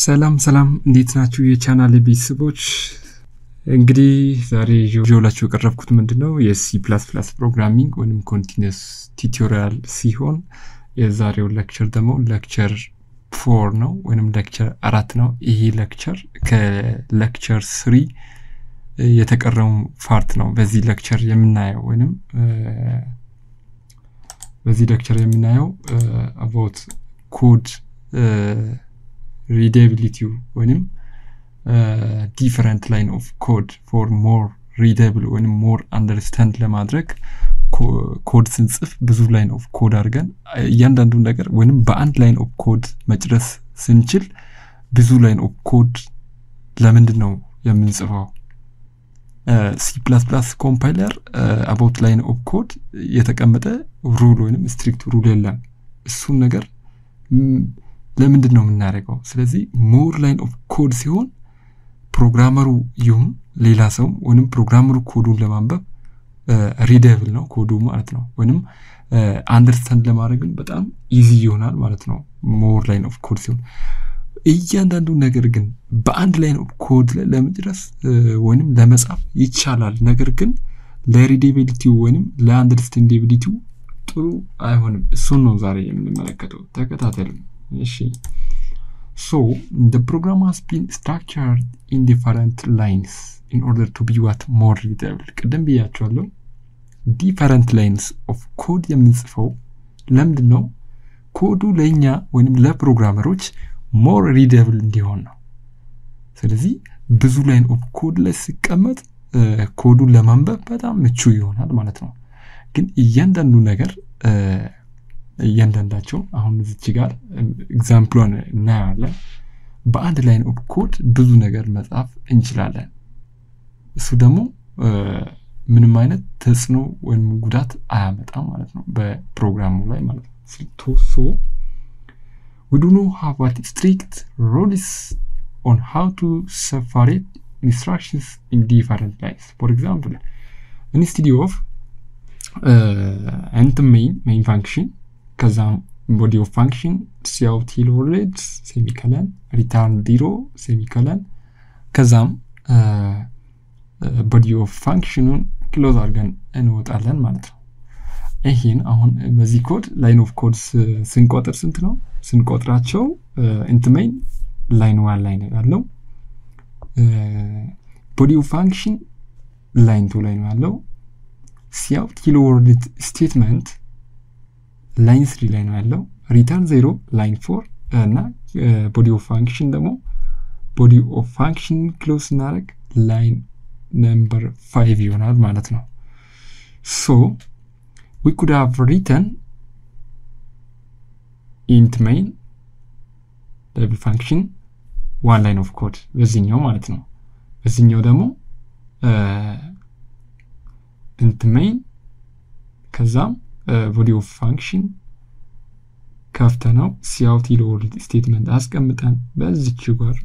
ሰላም ሰላም፣ እንዴት ናችሁ የቻናል ቤተሰቦች? እንግዲህ ዛሬ ይዤላችሁ የቀረብኩት ምንድን ነው የሲ ፕላስ ፕላስ ፕሮግራሚንግ ወይም ኮንቲኒስ ቲዩቶሪያል ሲሆን የዛሬው ሌክቸር ደግሞ ሌክቸር ፎር ነው ወይም ሌክቸር አራት ነው። ይሄ ሌክቸር ከሌክቸር ስሪ የተቀረው ፓርት ነው። በዚህ ሌክቸር የምናየው ወይም በዚህ ሌክቸር የምናየው አባውት ኮድ ሪደብሊቲው ወይም ዲፈረንት ላይን ኦፍ ኮድ ፎር ሞር ሪደብል ወይም ሞር አንደርስታንድ ለማድረግ ኮድ ስንጽፍ ብዙ ላይን ኦፍ ኮድ አድርገን እያንዳንዱን ነገር ወይም በአንድ ላይን ኦፍ ኮድ መጨረስ ስንችል ብዙ ላይን ኦፍ ኮድ ለምንድን ነው የምንጽፈው? ሲ ፕላስ ፕላስ ኮምፓይለር አባውት ላይን ኦፍ ኮድ የተቀመጠ ሩል ወይም ስትሪክት ሩል የለም። እሱን ነገር ለምንድን ነው የምናደርገው? ስለዚህ ሞር ላይን ኦፍ ኮድ ሲሆን ፕሮግራመሩ ይሁን ሌላ ሰው ወይም ፕሮግራመሩ ኮዱን ለማንበብ ሪደብል ነው ኮዱ ማለት ነው። ወይም አንደርስታንድ ለማድረግን በጣም ኢዚ ይሆናል ማለት ነው። ሞር ላይን ኦፍ ኮድ ሲሆን እያንዳንዱ ነገር ግን በአንድ ላይን ኦፍ ኮድ ላይ ለመድረስ ወይም ለመጻፍ ይቻላል። ነገር ግን ለሪዴቢሊቲው ወይም ለአንደርስታንዴቢሊቲው ጥሩ አይሆንም። እሱን ነው ዛሬ የምንመለከተው። ተከታተሉ። እሺ ሶ the program has been structured in different lines in order to be what more readable ቅድም ብያቸዋለሁ። ዲፈረንት ላይንስ ኦፍ ኮድ የምንጽፈው ለምንድን ነው? ኮዱ ለእኛ ወይም ለፕሮግራመሮች ሞር ሪደብል እንዲሆን ነው። ስለዚህ ብዙ ላይን ኦፍ ኮድ ላይ ሲቀመጥ ኮዱን ለማንበብ በጣም ምቹ ይሆናል ማለት ነው። ግን እያንዳንዱ ነገር እያንዳንዳቸው አሁን እዚች ጋር ኤግዛምፕሏን እናያለን። በአንድ ላይን ኦፍ ኮድ ብዙ ነገር መጻፍ እንችላለን። እሱ ደግሞ ምንም አይነት ተጽዕኖ ወይም ጉዳት አያመጣም ማለት ነው በፕሮግራሙ ላይ ማለት ነው። ሶ we do not have what strict rules on how to separate instructions in different lines. For example, instead of int main main function ከዛም ቦዲ ኦፍ ፋንክሽን ሲያውት ሂልወርድ ሴሚከለን ሪታርን ዚሮ ሴሚከለን ከዛም ቦዲ ኦፍ ፋንክሽኑን ክሎዝ አድርገን እንወጣለን ማለት ነው። ይህን አሁን በዚህ ኮድ ላይን ኦፍ ኮድ ስንቆጥር ስንት ነው? ስንቆጥራቸው ኢንትሜይን ላይን ዋን ላይ ነው ያለው። ቦዲ ኦፍ ፋንክሽን ላይን ቱ ላይ ነው ያለው። ሲያውት ሂልወርድ ስቴትመንት ላይን ስሪ ላይ ነው ያለው። ሪተርን ዜሮ ላይን ፎር እና ቦዲ ኦፍ ፋንክሽን ደግሞ ቦዲ ኦፍ ፋንክሽን ክሎዝ ስናደርግ ላይን ነምበር ፋይቭ ይሆናል ማለት ነው። ሶ ዊ ኩድ ሃቭ ሪተን ኢንት ሜይን ደብል ፋንክሽን ዋን ላይን ኦፍ ኮድ በዚህኛው ማለት ነው። በዚህኛው ደግሞ ኢንት ሜይን ከዛም ቦዲ ኦፍ ፋንክሽን ከፍተ ነው ሲአውት ሂልወርድ ስቴትመንት አስቀምጠን በዚች ጋር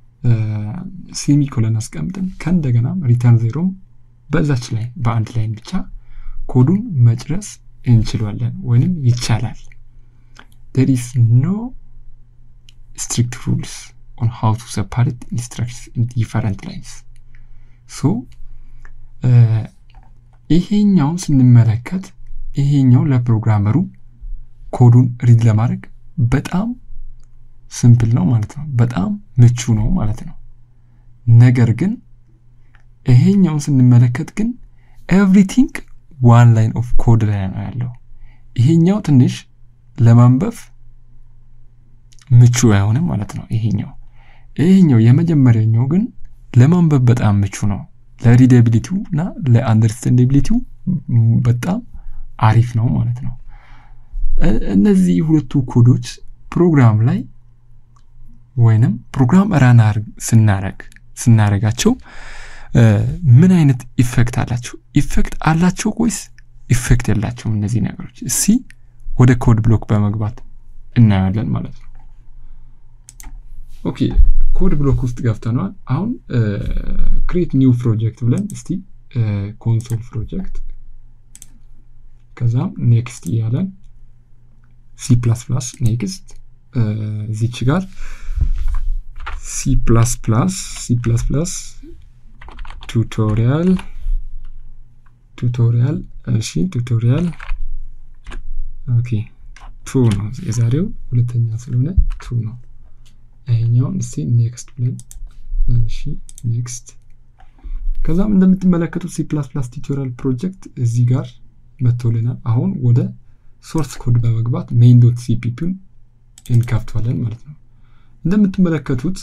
ሴሚኮለን አስቀምጠን ከእንደገና ሪተርን ዜሮም በዛች ላይ በአንድ ላይን ብቻ ኮዱን መጨረስ እንችላለን ወይንም ይቻላል። there is no strict rules on how to separate instructions in different lines so ይሄኛውን ስንመለከት ይሄኛው ለፕሮግራመሩ ኮዱን ሪድ ለማድረግ በጣም ሲምፕል ነው ማለት ነው። በጣም ምቹ ነው ማለት ነው። ነገር ግን ይሄኛውን ስንመለከት ግን ኤቭሪቲንግ ዋን ላይን ኦፍ ኮድ ላይ ነው ያለው። ይሄኛው ትንሽ ለማንበብ ምቹ አይሆንም ማለት ነው። ይሄኛው ይሄኛው የመጀመሪያኛው ግን ለማንበብ በጣም ምቹ ነው። ለሪደቢሊቲው እና ለአንደርስታንዳቢሊቲው በጣም አሪፍ ነው ማለት ነው። እነዚህ ሁለቱ ኮዶች ፕሮግራም ላይ ወይንም ፕሮግራም ራን ስናረግ ስናረጋቸው ምን አይነት ኢፌክት አላቸው? ኢፌክት አላቸው ወይስ ኢፌክት የላቸውም? እነዚህ ነገሮች እስቲ ወደ ኮድ ብሎክ በመግባት እናያለን ማለት ነው። ኦኬ ኮድ ብሎክ ውስጥ ገብተነዋል። አሁን ክሬት ኒው ፕሮጀክት ብለን እስቲ ኮንሶል ፕሮጀክት ከዛም ኔክስት እያለን ሲ ፕላስ ፕላስ ኔክስት እዚች ጋር ሲ ፕላስ ፕላስ ሲ ፕላስ ፕላስ ቱቶሪያል ቱቶሪያል እሺ ቱቶሪያል ኦኬ ቱ ነው የዛሬው ሁለተኛ ስለሆነ ቱ ነው ይሄኛውን እስቲ ኔክስት ብለን እሺ ኔክስት ከዛም እንደምትመለከቱት ሲ ፕላስ ፕላስ ቱቶሪያል ፕሮጀክት እዚህ ጋር መጥቶልናል አሁን ወደ ሶርስ ኮድ በመግባት ሜይን ዶት ሲፒፒን እንከፍቷለን ማለት ነው እንደምትመለከቱት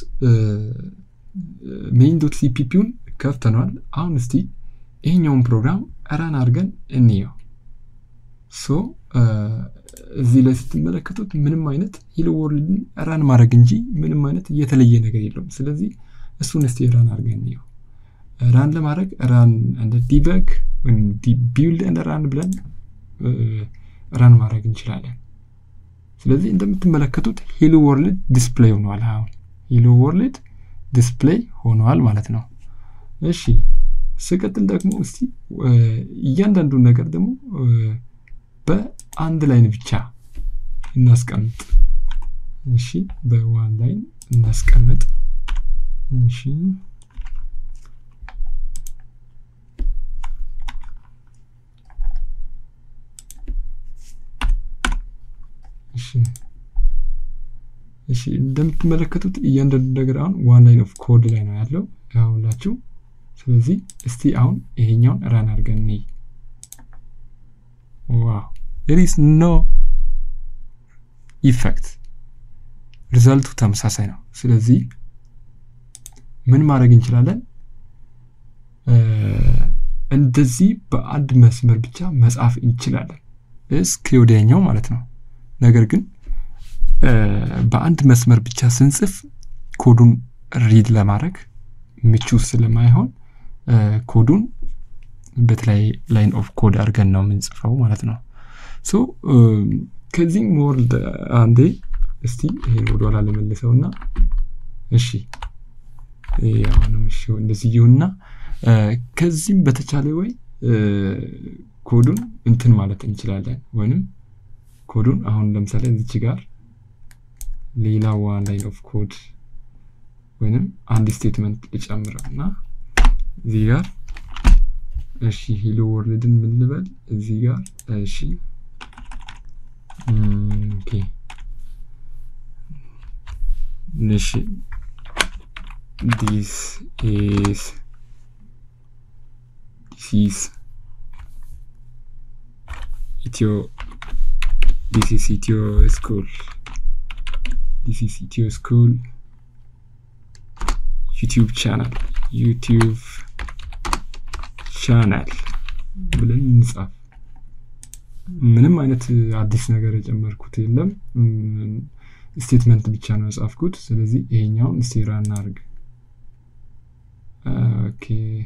ሜይን ዶት ሲፒፒውን ከፍተነዋል አሁን እስቲ ይሄኛውን ፕሮግራም ረን አድርገን እንየው ሶ እዚህ ላይ ስትመለከቱት ምንም አይነት ሂሎ ወርልድን ራን ማድረግ እንጂ ምንም አይነት የተለየ ነገር የለውም ስለዚህ እሱን እስቲ ራን አድርገን እንየው ራን ለማድረግ ራን እንደ ዲበግ ወይም ቢውልድ እንደ ራን ብለን ራን ማድረግ እንችላለን ስለዚህ እንደምትመለከቱት ሂሎ ወርልድ ዲስፕሌይ ሆኗል አሁን ሂሎ ወርልድ ዲስፕሌይ ሆኗል ማለት ነው እሺ ስቀጥል ደግሞ እስቲ እያንዳንዱን ነገር ደግሞ በአንድ ላይን ብቻ እናስቀምጥ እሺ በዋን ላይን እናስቀምጥ እሺ እሺ እሺ እንደምትመለከቱት እያንዳንዱ ነገር አሁን ዋን ላይን ኦፍ ኮድ ላይ ነው ያለው ያውላችሁ ስለዚህ እስቲ አሁን ይሄኛውን ራን አድርገን እንይ ዋው there is no ኢፌክት ሪዛልቱ ተመሳሳይ ነው ስለዚህ ምን ማድረግ እንችላለን እንደዚህ በአንድ መስመር ብቻ መጻፍ እንችላለን እስከ ወዲያኛው ማለት ነው ነገር ግን በአንድ መስመር ብቻ ስንጽፍ ኮዱን ሪድ ለማድረግ ምቹ ስለማይሆን ኮዱን በተለይ ላይን ኦፍ ኮድ አድርገን ነው የምንጽፈው ማለት ነው ሶ ከዚህም ወርልድ አንዴ እስቲ ይሄን ወደኋላ ለመልሰው እና እሺ አሁንም እሺ እንደዚህ ይሁንና ከዚህም በተቻለ ወይ ኮዱን እንትን ማለት እንችላለን ወይንም ኮዱን አሁን ለምሳሌ እዚች ጋር ሌላ ዋን ላይን ኦፍ ኮድ ወይንም አንድ ስቴትመንት ልጨምረው እና እዚህ ጋር እሺ ሂሎ ወርልድን ምን ልበል እዚህ ጋር እሺ ኦኬ እሺ ዲስ ኢዝ ዲስ ኢዝ ኢትዮ ዲስ ኢዝ ኢትዮ ስኩል ዲስ ኢዝ ኢትዮ ስኩል ዩቲዩብ ቻናል ዩቲዩብ ቻናል ብለን እንጻፍ ምንም አይነት አዲስ ነገር የጨመርኩት የለም ስቴትመንት ብቻ ነው የጻፍኩት ስለዚህ ይሄኛውን ስቴራ እናርግ ኦኬ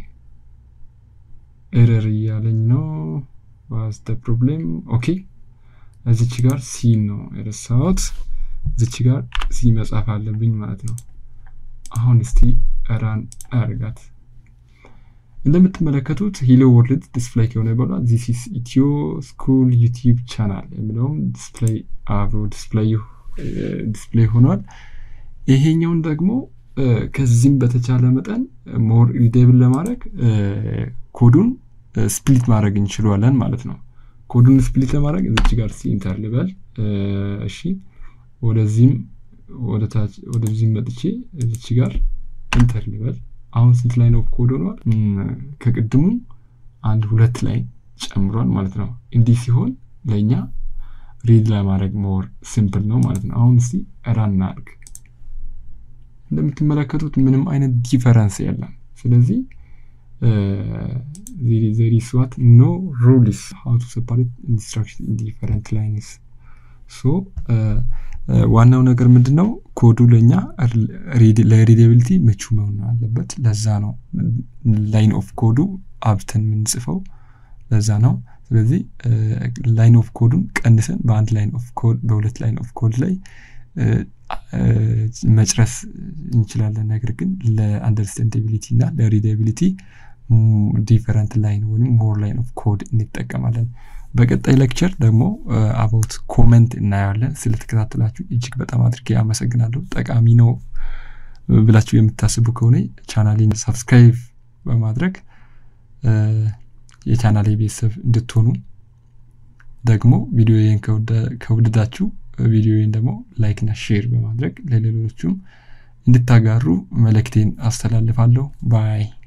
ኤረር እያለኝ ነው ዋስ ፕሮብሌም ኦኬ እዚች ጋር ሲን ነው የረሳሁት እዚች ጋር ሲ መጻፍ አለብኝ ማለት ነው አሁን እስቲ ራን አርጋት እንደምትመለከቱት ሂሎ ወርልድ ዲስፕላይ ከሆነ በኋላ ዚስ ኢስ ኢትዮ ስኩል ዩቲዩብ ቻናል የሚለውም ዲስፕላይ አብሮ ዲስፕሌይ ሆኗል ይሄኛውን ደግሞ ከዚህም በተቻለ መጠን ሞር ሪዴብል ለማድረግ ኮዱን ስፕሊት ማድረግ እንችሏለን ማለት ነው ኮዱን ስፕሊት ለማድረግ እዚች ጋር ሲኢንተር ልበል እሺ ወደዚህም ወደዚህም መጥቼ እዚች ጋር ኢንተር ልበል አሁን ስንት ላይ ነው ኮድ ሆኗል ከቅድሙ አንድ ሁለት ላይ ጨምሯል ማለት ነው እንዲህ ሲሆን ለእኛ ሪድ ለማድረግ ሞር ሲምፕል ነው ማለት ነው አሁን እስቲ ራን እናድርግ እንደምትመለከቱት ምንም አይነት ዲፈረንስ የለም ስለዚህ ዘሪ ስዋት ኖ ሩልስ ሀው ቱ ሰፓሬት ኢንስትራክሽን ዲፈረንት ላይንስ ሶ ዋናው ነገር ምንድን ነው ኮዱ ለእኛ ለሪዴቢሊቲ ምቹ መሆን አለበት ለዛ ነው ላይን ኦፍ ኮዱ አብተን የምንጽፈው ለዛ ነው ስለዚህ ላይን ኦፍ ኮዱን ቀንሰን በአንድ ላይን ኦፍ ኮድ በሁለት ላይን ኦፍ ኮድ ላይ መጭረስ እንችላለን ነገር ግን ለአንደርስታንዳቢሊቲ እና ለሪዳቢሊቲ ዲፈረንት ላይን ወይም ሞር ላይን ኦፍ ኮድ እንጠቀማለን በቀጣይ ሌክቸር ደግሞ አባውት ኮመንት እናየዋለን ስለተከታተላችሁ እጅግ በጣም አድርጌ አመሰግናለሁ ጠቃሚ ነው ብላችሁ የምታስቡ ከሆነ ቻናሌን ሰብስክራይብ በማድረግ የቻናሌ ቤተሰብ እንድትሆኑ ደግሞ ቪዲዮዬን ከወደዳችሁ ቪዲዮዬን ደግሞ ላይክና ሼር በማድረግ ለሌሎቹም እንድታጋሩ መልእክቴን አስተላልፋለሁ። ባይ